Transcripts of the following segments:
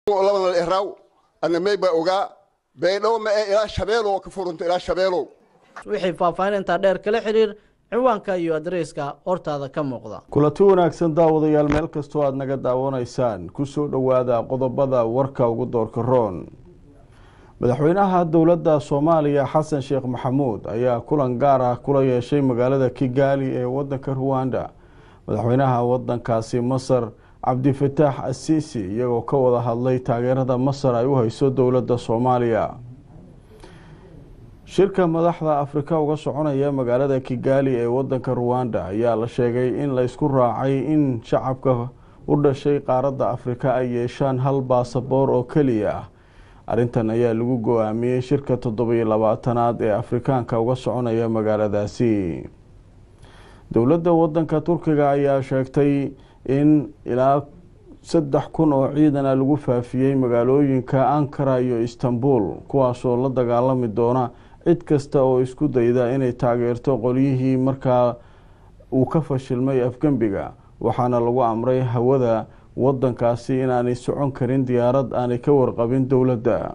labana eraw ana may baa ogaa baydhabo ma ee ilaa shabeelow ka furunta ilaa shabeelow wixii faahfaahinta dheer kala xiriir ciwaanka iyo adreyska hortaada ka muuqda kulanti wanaagsan daawadayaal meel kastoo aada naga daawanaysaan kusoo dhowaada qodobada warka ugu doorka roon madaxweynaha dowladda soomaaliya xasan sheekh maxamuud ayaa kulan gaar ah kula yeeshay magaalada kigaali ee wadanka ruwanda madaxweynaha wadankaasi masar cabdifataax asiisi iyagoo ka wada hadlay taageerada masar ay u hayso dowladda soomaaliya shirka madaxda afrika uga soconaya magaalada kigaali ee wadanka ruwanda ayaa la sheegay in la isku raacay in shacabka u dhashay qaaradda afrika ay yeeshaan hal baasaboor oo keliya ah arrintan ayaa lagu go-aamiyey shirka toddobiyo labaatanaad ee afrikaanka uga soconaya magaaladaasi dowladda wadanka turkiga ayaa sheegtay in ilaa saddex kun oo ciidana lagu faafiyey magaalooyinka ankara iyo istanbul kuwaasoo la dagaalami doona cid kasta oo isku dayda inay taageerto qolyihii markaa uu ka fashilmay afgembiga waxaana lagu amray hawada wadankaasi inaanay socon karin diyaarad aanay ka warqabin dowladda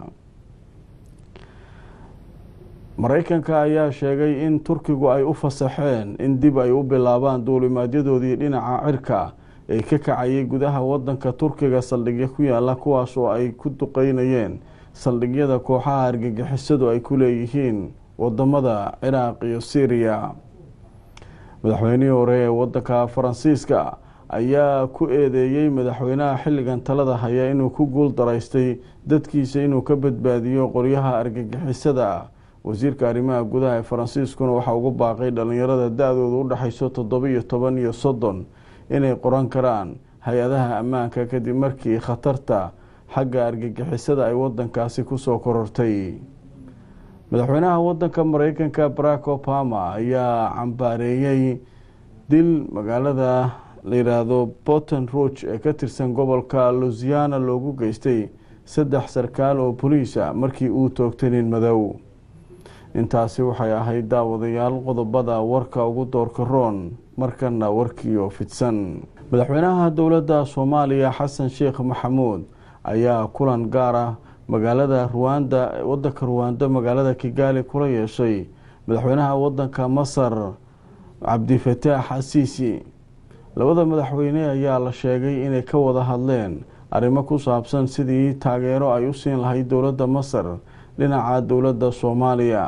mareykanka ayaa sheegay in turkigu ay u fasaxeen in dib ay u bilaabaan duulimaadyadoodii dhinaca cirka ee ka kacayay gudaha wadanka turkiga saldhigyo ku yaala kuwaas oo ay ku duqeynayeen saldhigyada kooxaha argagixisadu ay ku leeyihiin wadamada ciraaq iyo syriya madaxweynihii hore ee wadanka faransiiska ayaa ku eedeeyey madaxweynaha xilligan talada haya inuu ku guul daraystay dadkiisa inuu ka badbaadiyo qoryaha argagixisada ah wasiirka arrimaha gudaha ee faransiiskuna waxaa ugu baaqay dhalinyarada da-dooda u dhexayso toddobiyo toban iyo soddon inay qoran karaan hay-adaha ammaanka kadib markii khatarta xagga argagixisada ay wadankaasi kusoo korortay madaxweynaha wadanka mareykanka barack obama ayaa cambaareeyey dil magaalada la yidhaahdo porton rouge ee ka tirsan gobolka lousiana loogu geystay saddex sarkaal oo boliisa markii uu toogtay nin madow intaasi waxay ahayd daawadayaal qodobada warka ugu doorka roon markana warkiioo fidsan madaxweynaha dowladda soomaaliya xasan sheekh maxamuud ayaa kulan gaar ah magaalada ruwanda wadanka ruwanda magaalada kigaali kula yeeshay madaxweynaha wadanka masar cabdifataax asiisi labada madaxweyne ayaa la sheegay inay ka wada hadleen arrimo ku saabsan sidii taageero ay u siin lahayd dowladda masar dhinaca dowladda soomaaliya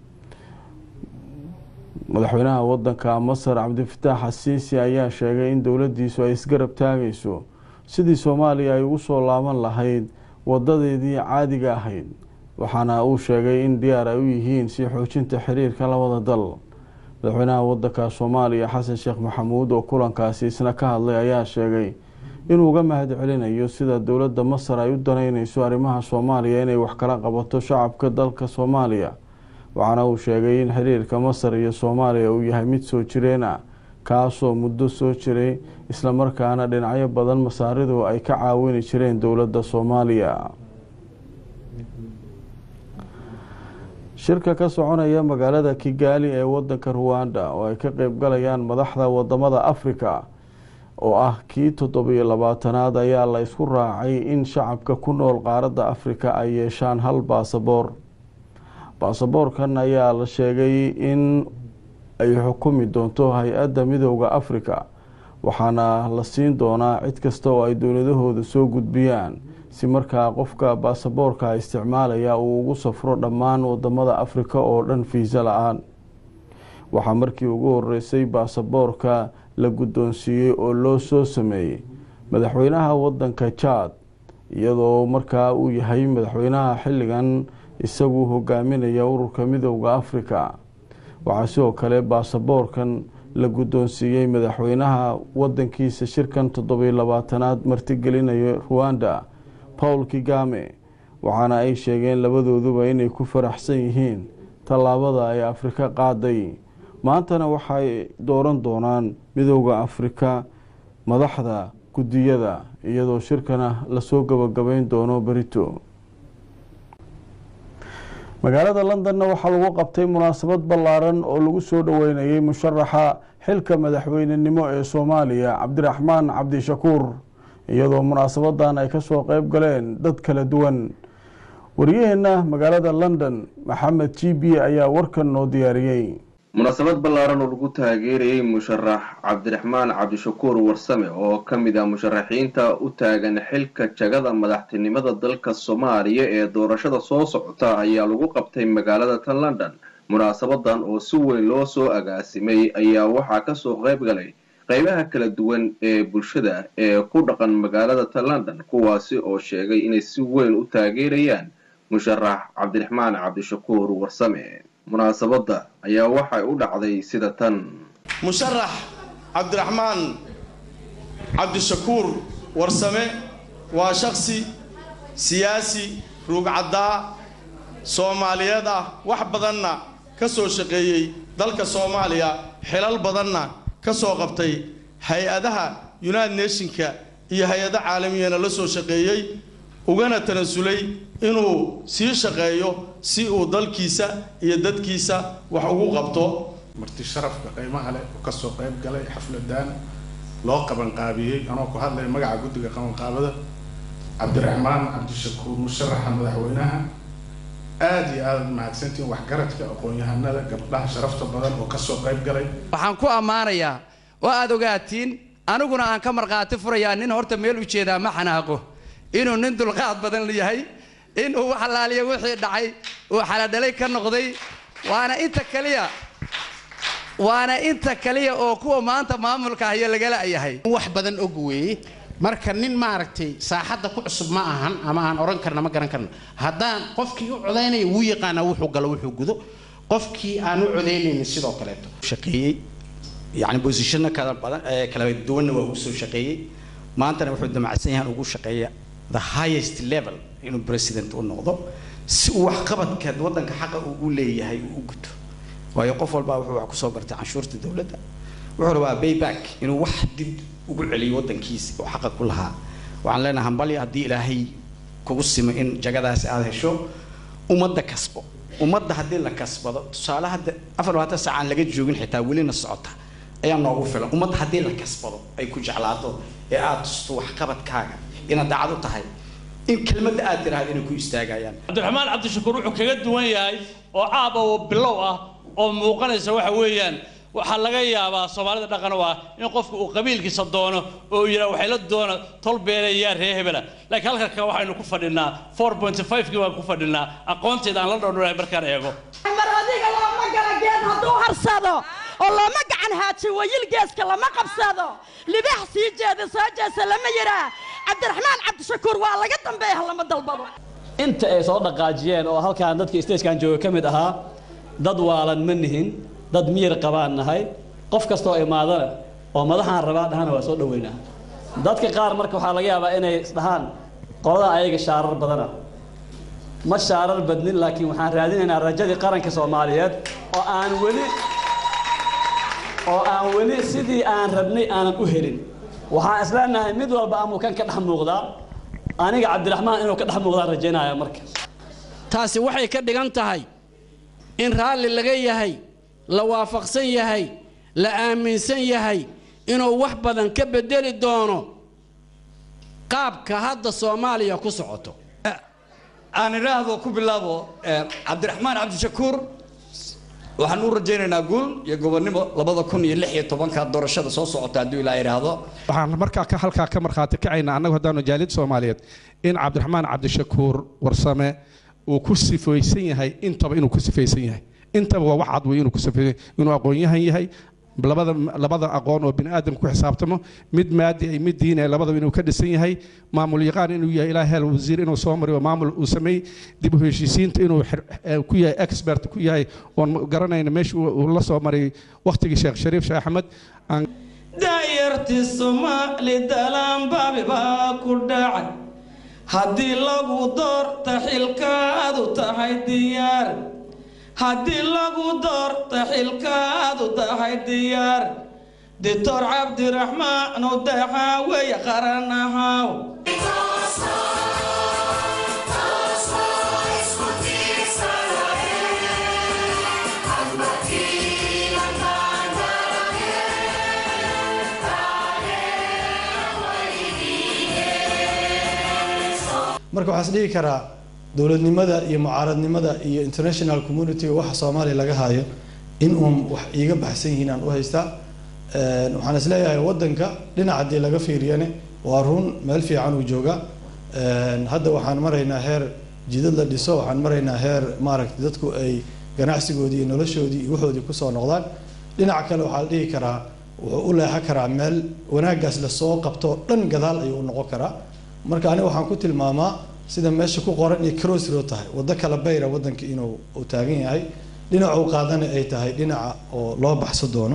madaxweynaha wadanka masar cabdifataax asiisi ayaa sheegay in dowladiisu ay isgarab taagayso sidii soomaaliya ay ugu soo laaban lahayd wadadeedii caadiga ahayd waxaana uu sheegay in diyaar ay u yihiin sii xoojinta xiriirka labada dal madaxweynaha wadanka soomaaliya xasan sheekh maxamuud oo kulankaasi isna ka hadlay ayaa sheegay inuu uga mahad celinayo sida dowladda masar ay u danaynayso arrimaha soomaaliya inay wax kala qabato shacabka dalka soomaaliya waxaana uu sheegay in xiriirka masar iyo soomaaliya uu yahay mid soo jireen ah kaasoo muddo soo jiray islamarkaana dhinacyo badan masaaridu ay ka caawini jireen dowladda soomaaliya shirka ka soconaya magaalada kigaali ee wadanka ruwanda oo ay ka qeybgalayaan madaxda wadamada afrika oo ah kii toddobiyo labaatanaad ayaa la isku raacay in shacabka ku nool qaaradda afrika ay yeeshaan hal baasaboor baasaboorkan ayaa la sheegay in ay xukumi doonto hay-adda midooda afrika waxaana la siin doonaa cid kasta oo ay dowladahooda soo gudbiyaan si markaa qofka baasaboorka isticmaalaya uu ugu safro dhammaan wadamada afrika oo dhan fiisa la-aan waxaa markii ugu horeysay baasaboorka la guddoonsiiyey oo loo soo sameeyey madaxweynaha wadanka jaad iyadoo markaa uu yahay madaxweynaha xilligan isagu hogaaminaya ururka midooda afrika waxaa sidoo kale baasaboorkan la guddoonsiiyey madaxweynaha wadankiisa shirkan toddobiyo labaatanaad martigelinaya ruwanda paul kigame waxaana ay sheegeen labadooduba inay ku faraxsan yihiin tallaabada ay afrika qaaday maantana waxay dooran doonaan midooda afrika madaxda guddiyada iyadoo shirkana lasoo gabagabeyn doono berito magaalada londonna waxaa lagu qabtay munaasabad ballaaran oo lagu soo dhoweynayay musharaxa xilka madaxweynenimo ee soomaaliya cabdiraxmaan cabdishakuur iyadoo munaasabadan ay kasoo qeyb galeen dad kala duwan waryaheena magaalada london maxamed g b ayaa warkan noo diyaariyey munaasabad ballaaran oo lagu taageerayey musharax cabdiraxmaan cabdishakuur warsame oo ka mid ah musharaxiinta u taagan xilka jagada madaxtinimada dalka soomaaliya ee doorashada soo socota ayaa lagu qabtay magaalada tan london munaasabadan oo si weyn loo soo agaasimay ayaa waxaa kasoo qayb galay qaybaha kala duwan ee bulshada ee ku dhaqan magaalada tan london kuwaasi oo sheegay inay si weyn u taageerayaan musharax cabdiraxmaan cabdishakuur warsame munaasabadda ayaa waxay u dhacday sida tan musharax cabdiraxmaan cabdishakuur warsame waa shaksi siyaasi ruugcaddaa soomaaliyeed ah wax badanna ka soo shaqeeyey dalka soomaaliya xilal badanna ka soo qabtay hay-adaha united nationka iyo hay-ado caalamiyana la soo shaqeeyey ugana tanasulay inuu sii shaqeeyo si uu dalkiisa iyo dadkiisa wax ugu qabto marti sharafka qiimaha leh oo kasoo qayb galay xafladan loo qabanqaabiyey anoo ku hadlaya magaca guddiga qabanqaabada cabdiraxmaan cabdishakuur musharaxa madaxweynaha aada iyo aada mahadsantiin waxgaradka aqoon-yahanada gabdhaha sharafta badan oo kasoo qayb galay waxaan ku ammaanayaa oo aada ogaatiin aniguna aan ka markhaati furayaa nin horta meel u jeedaa ma xanaaqo inuu nin dulqaad badan yahay inuu wax alaaliya wixii dhacay uu xaladhalay ka noqday waana inta kaliya waana inta kaliya oo kuwa maanta maamulka haya lagala yahay wax badan og weeye marka nin maaragtay saaxadda ku cusub ma ahan ama aan odhan karna ma garan karna haddaan qofkii u codaynaya wuu yaqaanaa wuxuu galo wuxuu gudo qofkii aan u codaynaynin sidoo kaleeto shaqeeyey yani bosishano kala badan kala duwanna waa uu soo shaqeeyey maantana wuxuu damacsan yahan ugu shaqeeya the highest level inuu president u noqdo si uu waxqabadka waddanka xaqa uu u leeyahay uu u guto waayo qof walbaa wuxuu wax kusoo bartay canshuurta dowladda wuxuu rabaa bayback inuu wax dib ugu celiyo waddankiisa oo xaqa ku lahaa waxaan leenahay hambali haddii ilaahay kugu simo in jagadaasi aada hesho ummadda kasbo ummadda haddii la kasbado tusaale hadda afar labaatan saac aan laga joogin xitaa welina socota ayaa noogu filan ummadda haddii la kasbado ay ku jeclaato ee aada tusto waxqabadkaaga inaad daacad u tahay in kelmadda aad tiraahdo inay ku istaagayaan cabdiraxmaan cabdishakuur wuxuu kaga duwan yahay oo caab oo bilow ah oo muuqanaysa waxa weeyaan waxaa laga yaabaa soomaalida dhaqan u ah in qofku uu qabiilkiisa doono oo uu yidhaha waxay la doona tol beeleeyaa ree hebela laakiin halkanka waxaynu ku fadhinaa four point five-kii baan ku fadhinaa aqoonteeda aan la dhowdhoway markaan eego mar adiga looma gala geed hadduu harsado oo looma gacan haaji wayil geeska lama qabsado libax sii jeeda soo jeesa lama yidhaa cabdiraxmaan cabdishakuur waa laga dambeeya lama dalbado inta ay soo dhaqaajiyeen oo halkaan dadka stagekan jooga ka mid ahaa dad waalan ma nihin dad miyir qabaan nahay qof kastoo imaadana oo madaxaan rabaa dhahana waa soo dhoweynaa dadka qaar marka waxaa laga yaabaa inay isdhahaan qoladan ayaga shaarar badana ma shaarar badnin laakiin waxaan raadinaynaa rajadii qaranka soomaaliyeed oo aan weli oo aan weli sidii aan rabnay aanan u helin waxaan isleenahay mid walba amuu kan ka dhex muuqdaa aniga cabdiraxmaan inuu ka dhex muuqdaan rajaynaya marka taasi waxay ka dhigan tahay in raalli laga yahay la waafaqsan yahay la aaminsan yahay inuu wax badan ka bedeli doono qaabka hadda soomaaliya ku socoto aan idhaahdo ku bilaabo cabdiraxmaan cabdishakuur waxaan u rajaynaynaa guul iyo gobonnimo labada kun iyo lix iyo tobanka doorashada soo socota hadduu ilaa idhaahdo waxaan markaa ka halkaa ka markhaati kacaynaa annagu haddaanu jaalid soomaaliyeed in cabdiraxmaan cabdishakuur warsame uu ku sifaysan yahay intaba inuu ku sifaysan yahay intaba waa wax cad wey inuu ku sifaysan inuu aqoon-yahan yahay labada labada aqoon oo bini aadam ku xisaabtamo mid maadi ay mid diin ay labadaba inuu ka dhisan yahay maamul yaqaan inuu yahay ilaa hel wasiir inuu soo mariyo maamul uu sameey dib u heshiisiinta inuu ku yahay expert ku yahay oon garanayna meesha uu la soo maray waqtigii sheekh shariif sheekh axmed aan daayarti soomaali dalaanbaabi baa ku dhacay haddii lagu doorta xilkaadu tahay diyaar haddii lagu doorta xilkaadu tahay diyaar doctor cabdiraxmaan u daxaaweey qaran ahaaw marka waxaa is dhihi karaa dowladnimada iyo mucaaradnimada iyo international community-ga waxa soomaaliya laga hayo in uun wax iiga baxsan yihiin aan u haystaa waxaan is leeyahay waddanka dhinac haddii laga fiiriyane waa run meel fiican uu jooga hadda waxaan maraynaa heer jidad la dhiso waxaan maraynaa heer maaragtay dadku ay ganacsigoodii iyo noloshoodii iyo waxoodii kusoo noqdaan dhinaca kale waxaa la dhihi karaa wuxuu u leexan karaa meel wanaaggaas lasoo qabto dhan gadaal ayuu u noqon karaa marka aniga waxaan ku tilmaamaa sida meesha ku qoran iyo cross road tahay waddo kala bayra waddanka inuu uu taagan yahay dhinacuu qaadana ay tahay dhinaca oo loo baxso doono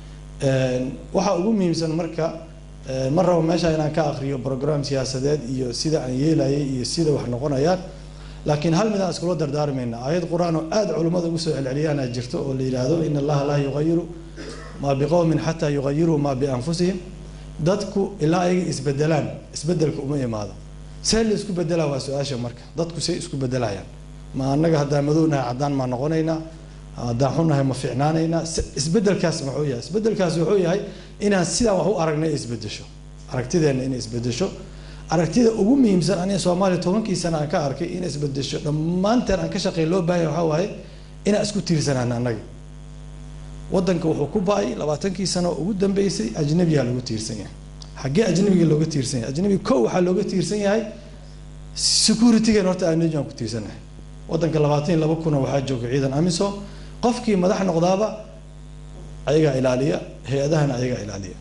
waxaa ugu muhiimsan marka ma rabo meesha inaan ka akriyo program siyaasadeed iyo sida aan yeelayay iyo sida wax noqonayaan laakiin hal mid aan iskula dardaarmayna aayad qur-aan oo aada culimmada ugu soo celceliyaana jirto oo la yidhaahdo in allaha laa yuqayiru maa biqowmin xataa yuqayiruu maa bianfusihim dadku ilaa ayaga isbedelaan isbedelka uma imaado see la isku bedelaa waa su-aasha marka dadku say isku bedelayaan ma annaga haddaan madownahay caddaan maa noqonaynaa haddaan xunahay ma fiicnaanaynaa isbedelkaas muxuu yahay isbedelkaas wuxuu yahay inaan sidaan wax u aragnay isbedesho aragtideenna inay isbedesho aragtida ugu muhiimsan aniga soomaaliya tobankii sana aan ka arkay inay isbedesho dhammaanteen aan ka shaqey loo baahanya waxaa waaye inaan isku tiirsanaan annaga waddanka wuxuu ku ba-ay labaatankii sano oo ugu dambeysay ajnabiyaa lagu tiirsan yahay xaggee ajnabiga looga tiirsan yahay ajnabiga kow waxaa looga tiirsan yahay securitygan horta ajnabi aan ku tiirsanahay waddanka labaatan iyo laba kuna waxaa jooga ciidan amisom qofkii madax noqdaaba ayagaa ilaaliya hay-adahana ayagaa ilaaliya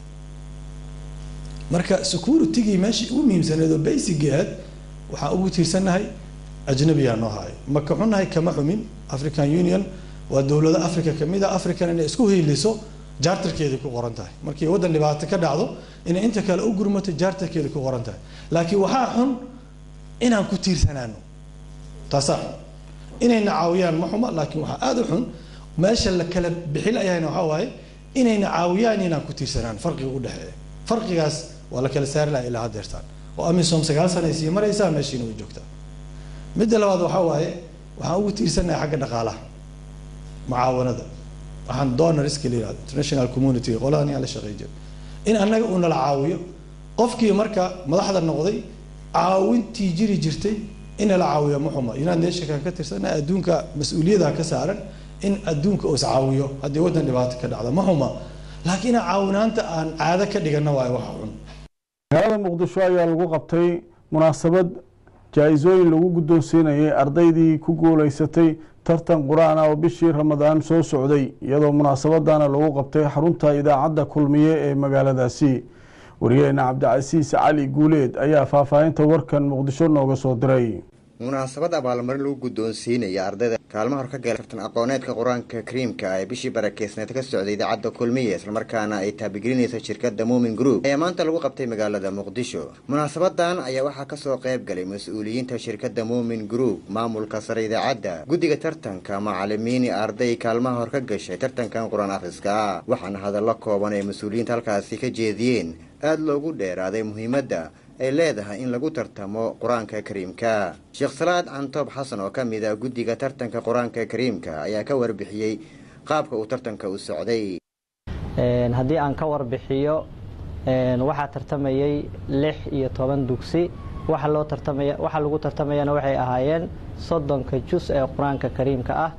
marka securitygii meeshii ugu muhiimsaneed oo basigeed waxaan ugu tiirsanahay ajnabiyaa noo hayo ma ka xunahay kama xumin african union waa dowlado africa kamid a african inay isku hiiliso jaartarkeeday ku qoran tahay markii waddan dhibaato ka dhacdo inay inta kale u gurmato jaartarkeeday ku qoran tahay laakiin waxaa xun inaan ku tiirsanaano taasaa xun inayna caawiyaan ma xuma laakiin waxaa aada u xun meesha la kala bixinayahayna waxaa waaye inayna caawiyaan inaan ku tiirsanaan farqiga u dhexeeya farqigaas waa la kala saari laha ilaa haddeertaan oo amisom sagaal sana ay sii maraysaa meeshiina way joogtaa midda labaad waxaa waaye waxaan ugu tiirsanahay xagga dhaqaalaha mucaawanada waxaan donorska la yihahdo international community qoladan yaa la shaqey jira in annaga uu nala caawiyo qofkii marka madaxda noqday caawintii jiri jirtay in nala caawiyo ma xuma united nationkan ka tirsana adduunka mas-uuliyada ka saaran in adduunka uu iscaawiyo haddii waddan dhibaato ka dhacda ma xuma laakiin caawinaanta aan caado ka dhigana waayo waxa xun magaalada muqdisho ayaa lagu qabtay munaasabad jaa-isooyin lagu guddoonsiinayay ardaydii ku guuleysatay tartan qur-aan ah oo bishii ramadaan soo socday iyadoo munaasabadana lagu qabtay xarunta idaacadda kulmiye ee magaaladaasi wariyaheena cabdicasiis cali guuleed ayaa faahfaahinta warkan muqdisho nooga soo diray munaasabad abaalmarin lagu guddoonsiinaya ardayda kaalmo hor ka gala tartan aqooneedka qur-aanka kariimka ee bishii barakeysneed ka socday idaacadda kulmiye islamarkaana ay taabigelinaysa shirkadda muumin group ayaa maanta lagu qabtay magaalada muqdisho munaasabadan ayaa waxaa kasoo qayb galay mas-uuliyiinta shirkadda muumin group maamulka sare idaacadda guddiga tartanka macalimiini arday kaalmaha hor ka gashay tartankan qur-aan akhriska waxaana hadallo kooban ay mas-uuliyiinta halkaasi ka jeediyeen aada loogu dheeraaday muhiimadda ay leedahay in lagu tartamo qur-aanka kariimka sheekh salaad cantoob xasan oo ka mid ah guddiga tartanka qur-aanka kariimka ayaa ka warbixiyey qaabka uu tartanka u socday haddii aan ka warbixiyo waxaa tartamayay lix iyo toban dugsi waxa loo tartamaya waxa lagu tartamayana waxay ahaayeen soddonka jus ee qur-aanka kariimka ah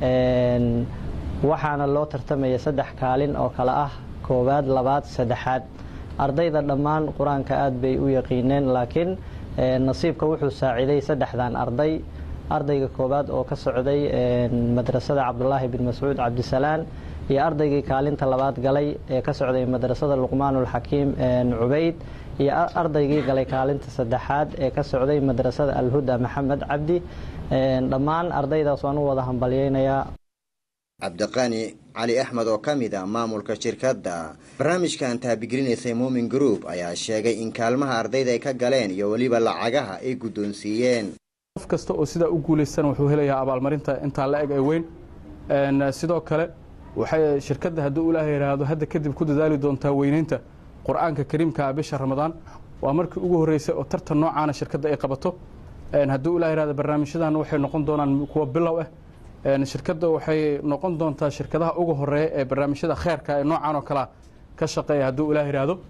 waxaana loo tartamaya saddex kaalin oo kale ah koowaad labaad saddexaad ardayda dhammaan qur-aanka aada bay u yaqiineen laakiin nasiibka wuxuu saaciiday saddexdan arday ardayga koowaad oo ka socday madrasada cabdulaahi bin mascuud cabdisalaan iyo ardaygii kaalinta labaad galay ee ka socday madrasada luqmaanulxakiim cubayd iyo ardaygii galay kaalinta saddexaad ee ka socday madrasada alhuda maxamed cabdi dhammaan ardaydaas waan u wada hambalyeynayaa cabdiqani cali axmed oo ka mid ah maamulka shirkadda barnaamijkan taabigelinaysay muumin group ayaa sheegay in kaalmaha ardayda ay ka galeen iyo weliba lacagaha ay guddoonsiiyeen qof kasta oo sidaa u guulaystana wuxuu helayaa abaalmarinta intaa la eg ee weyn sidoo kale waxay shirkadda hadduu ilaah yidhaahdo hadda kadib ku dadaali doontaa weyneynta qur-aanka kariimka ah bisha ramadaan waa markii ugu horreysay oo tartan noocaana shirkadda ay qabato hadduu ilaah yidhahdo barnaamijyadan waxay noqon doonaan kuwa bilow ah shirkadda waxay noqon doontaa shirkadaha ugu horeeya ee barnaamijyada kheerka ee noocan oo kalea ka shaqeeya hadduu ilaah yidhaahdo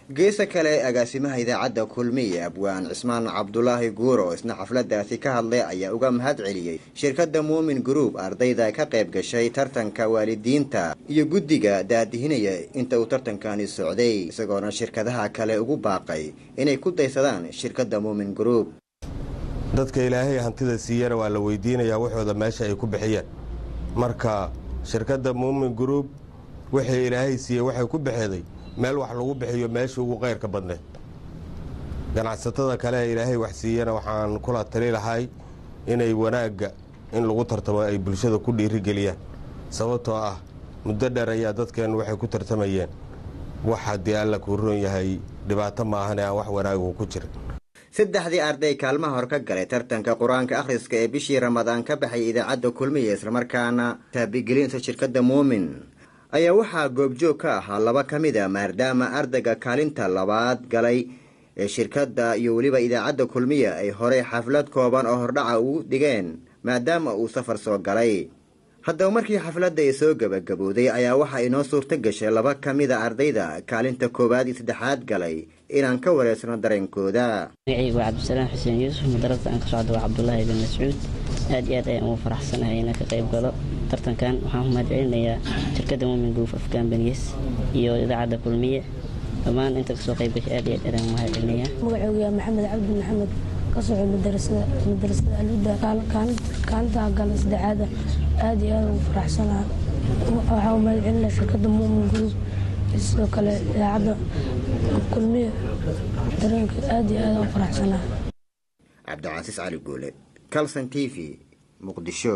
geesa kale agaasimaha idaacadda kulmiye abwaan cismaan cabdulaahi guur oo isna xafladaasi ka hadlay ayaa uga mahad celiyey shirkadda muumin group ardayda ka qayb gashay tartanka waalidiinta iyo guddiga daadihinaya inta uu tartankani socday isagoona shirkadaha kale ugu baaqay inay ku daysadaan shirkadda muumin group dadka ilaahay hantida siiyana waa la weydiinayaa waxooda meesha ay ku bixiyeen marka shirkadda muumin group wixii ilaahay siiyey waxay ku bixeeday meel wax lagu bixiyo meesha ugu qayrka badneed ganacsatada kale ee ilaahay wax siiyana waxaan kula tali lahay inay wanaagga in lagu tartamo ay bulshada ku dhiirigeliyaan sababtoo ah muddo dheer ayaa dadkeennu waxay ku tartamayeen wax haddii alla kuu roon yahay dhibaato maahane aan wax wanaagu ku jirin saddexdii arday kaalmaha hor ka galay tartanka qur-aanka akhriska ee bishii ramadaan ka baxay idaacadda kulmiya islamarkaana taabigelinta shirkadda muumin ayaa waxaa goobjoog ka ahaa laba ka mid a maadaama ardayga kaalinta labaad galay ee shirkadda iyo weliba idaacadda kulmiya ay horey xaflad kooban oo hordhaca ugu dhigeen maadaama uu safar soo galay haddaba markii xafladda ay soo gebagabowday ayaa waxaa inoo suurto gashay laba ka mid a ardayda kaalinta koowaad iyo saddexaad galay inaan ka wareersano dareenkooda magacaygu waa cabdisalaam xuseen yuusuf madarada aan ka socda waa cabdulaahi bin mascuud aad iyo aad ayaan ugu faraxsanahay inaan ka qayb galo tartankan waxaan ku mahad celinayaa shirkadda muumin group of companies iyo idaacadda kulmiye dhammaan inta kasoo qayb gashay aad iyo aad ayaan mahad celinayaa magacaygu waa maxamed cabdi maxamed ka soco madarasada madarasada alhuda kaalinta gala saddexaada aad iyo aad ugu faraxsanaha waxaa u mahad celinaya shirkadda muumin group sidoo kale idaacadda kulmiye dareenka aad iyo aad ugu faraxsanaha cabdicasiis cali guule calson t v muqdisho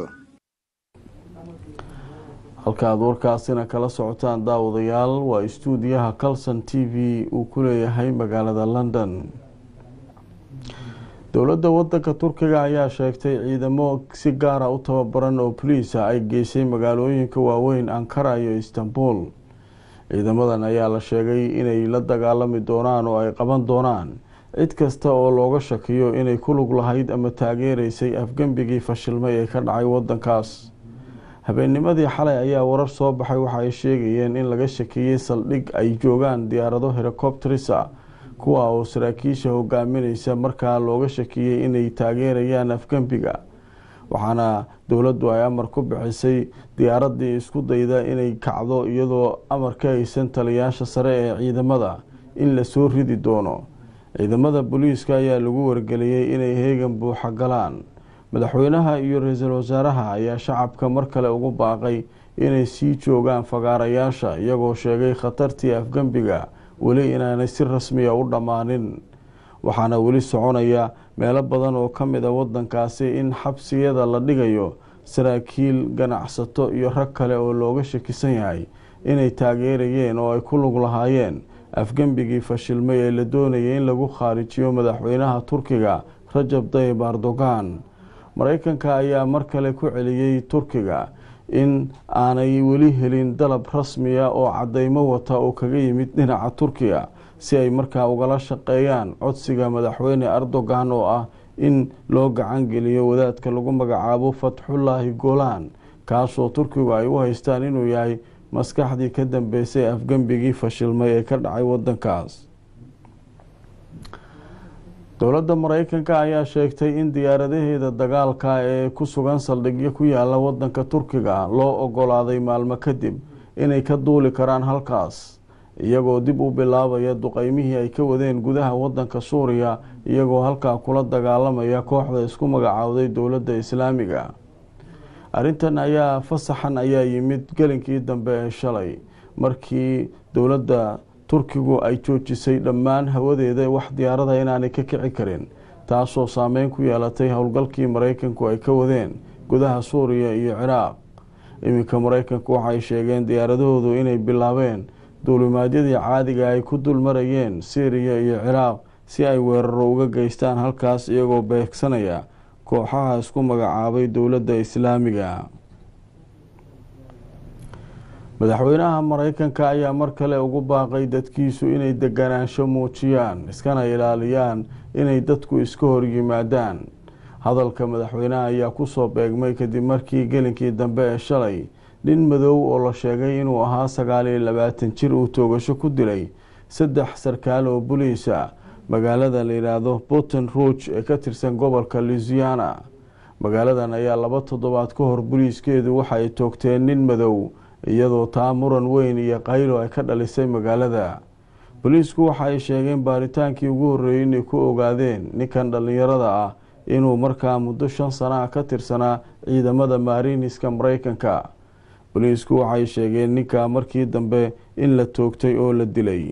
halka aad warkaasina kala socotaan daawadayaal waa istuudiyaha calson t v uu ku leeyahay magaalada london dowladda wadanka turkiga ayaa sheegtay ciidamo si gaara u tababaran oo boliisa ay geysay magaalooyinka waaweyn ankara iyo istanbul ciidamadan ayaa la sheegay inay la dagaalami doonaan oo ay qaban doonaan cid kasta oo looga shakiyo inay ku lug lahayd ama taageereysay afgembigii fashilmay ee ka dhacay wadankaas habeennimadii xalay ayaa warar soo baxay waxa ay sheegayeen in laga shakiyey saldhig ay joogaan diyaarado helicopterisa kuwa oo saraakiisha hogaamineysa markaa looga shakiyey inay taageerayaan afgembiga waxaana dowladdu ay amar ku bixisay diyaaradii isku dayda inay kacdo iyadoo amar ka haysan taliyaasha sare ee ciidamada in lasoo ridi doono ciidamada booliiska ayaa lagu wargeliyey inay heegan buuxa galaan madaxweynaha iyo ra-iisul wasaaraha ayaa shacabka mar kale ugu baaqay inay sii joogaan fagaarayaasha iyagoo sheegay khatartii afgembiga weli inaanay si rasmiya u dhammaanin waxaana weli soconaya meelo badan oo ka mid a wadankaasi in xabsiyada la dhigayo saraakiil ganacsato iyo rag kale oo looga shakisan yahay inay taageerayeen oo ay ku lug lahaayeen afgembigii fashilmay ee la doonayay in lagu khaarijiyo madaxweynaha turkiga rajab tayib erdogan mareykanka ayaa mar kale ku celiyey turkiga in aanay weli helin dalab rasmiya oo cadeymo wata oo kaga yimid dhinaca turkiga si ay markaa ugala shaqeeyaan codsiga madaxweyne erdogan oo ah in loo gacan geliyo wadaadka lagu magacaabo fatxullaahi golaan kaasoo turkigu ay u haystaan inuu yahay maskaxdii ka dambeysay afgembigii fashilmay ee ka dhacay wadankaas dowladda mareykanka ayaa sheegtay in diyaaradaheeda dagaalka ee ku sugan saldhigyo ku yaala wadanka turkiga loo ogolaaday maalmo kadib inay ka duuli karaan halkaas iyagoo dib u bilaabaya duqeymihii ay ka wadeen gudaha wadanka suuriya iyagoo halkaa kula dagaalamaya kooxda isku magacaawday dowladda islaamiga arrintan ayaa fasaxan ayaa yimid gelinkii dambe ee shalay markii dowladda turkigu ay joojisay dhammaan hawadeeda wax diyaarada inaanay ka kici karin taasoo saameyn ku yeelatay howlgalkii mareykanku ay ka wadeen gudaha suuriya iyo ciraaq iminka mareykanku waxay sheegeen diyaaradahoodu inay bilaabeen duulimaadyadii caadiga ay ku dulmarayeen syriya iyo ciraaq si ay weeraro uga geystaan halkaas iyagoo beegsanaya kooxaha isku magacaabay dowladda islaamiga madaxweynaha mareykanka ayaa mar kale ugu baaqay dadkiisu inay deganaansho muujiyaan iskana ilaaliyaan inay dadku iska horyimaadaan hadalka madaxweynaha ayaa kusoo beegmay kadib markii gelinkii dambe ee shalay nin madow oo la sheegay inuu ahaa sagaal iyo labaatan jir uu toogasho ku dilay saddex sarkaal oo boliisa magaalada la yidhaahdo boton rouge ee ka tirsan gobolka louisiana magaaladan ayaa laba toddobaad ka hor boliiskeedu waxa ay toogteen nin madow iyadoo taa muran weyn iyo qaylo ay ka dhalisay magaalada boliisku waxa ay sheegeen baaritaankii ugu horreeyey inay ku ogaadeen ninkan dhallinyarada ah inuu markaa muddo shan sana ah ka tirsanaa ciidamada maariiniska mareykanka boliisku waxay sheegeen ninka markii dambe in la toogtay oo la dilay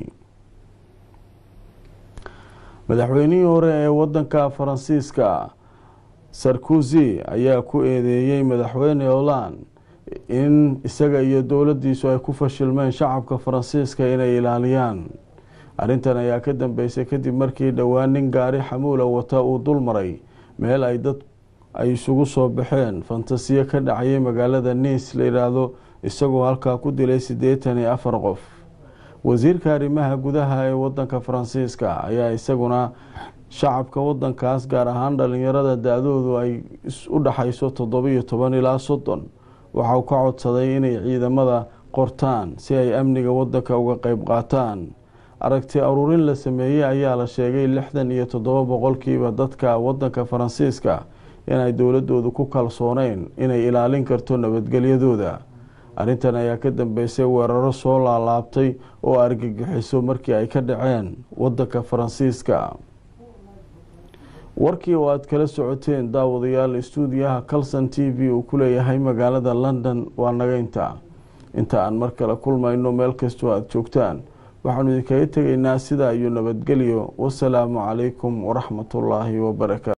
madaxweynihii hore ee wadanka faransiiska sarkozy ayaa ku eedeeyey madaxweyne holand in isaga iyo dowladiisu ay ku fashilmeen shacabka faransiiska inay ilaaliyaan arrintan ayaa ka dambeysay kadib markii dhowaan nin gaari xamuula wata uu dul maray meel ay dad ay isugu soo baxeen fantasiyo ka dhacayay magaalada niis la yidhaahdo isagoo halkaa ku dilay siddeetan iyo afar qof wasiirka arrimaha gudaha ee wadanka faransiiska ayaa isaguna shacabka wadankaas gaar ahaan dhalinyarada da-doodu ay u dhaxayso toddobiyo toban ilaa soddon waxauu ka codsaday inay ciidamada qortaan si ay amniga wadanka uga qeyb qaataan aragti aruurin la sameeyey ayaa la sheegay lixdan iyo toddoba boqolkiiba dadka wadanka faransiiska inay dowladoodu ku kalsooneyn inay ilaalin karto nabadgelyadooda arrintan ayaa ka dambeysay weeraro soo laalaabtay oo argagixiso markii ay ka dhaceen wadanka faransiiska warkii oo aada kala socoteen daawadayaal istuudiyaha calson t v uu ku leeyahay magaalada london waa naga inta inta aan mar kale kulmayno meel kastoo aada joogtaan waxaanu idinkaga tegaynaa sidaa iyo nabadgelyo wasalaamu calaykum waraxmatullaahi wabarakaatu